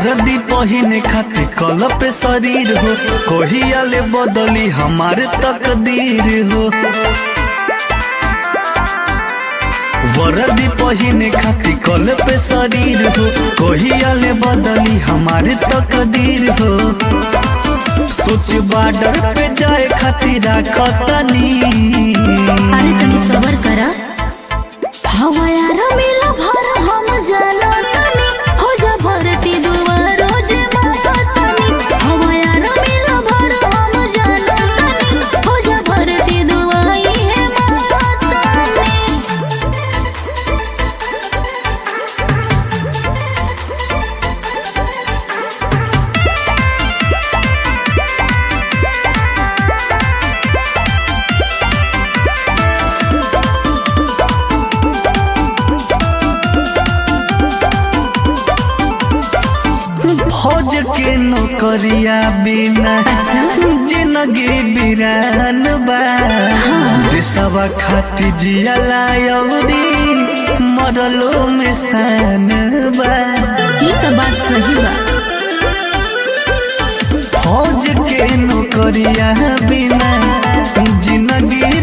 वर्दी पहिने खातिर कल पे शरीर हो कोहिया ले बदली हमारे तकदीर हो वर्दी पहिने खातिर कल पे शरीर हो कोहिया ले बदली हमारे तकदीर हो सोच बॉर्डर पे जाए खातिर राखतनी अरे तनी सबर करा हवा यार मिला भर हम जाना तनी हो जा भरती दुआ रोज मांगा तनी हवा यार मिला भर हम जाना तनी हो जा भरती दुआ ये मांगा तनी फौज के नौकरिया बिना जिंदगी बिरान बा देशवा खातिर जियला अवरी मरलो में शान बा ये तो बात सही बा फौज के नौकरिया बिना जिंदगी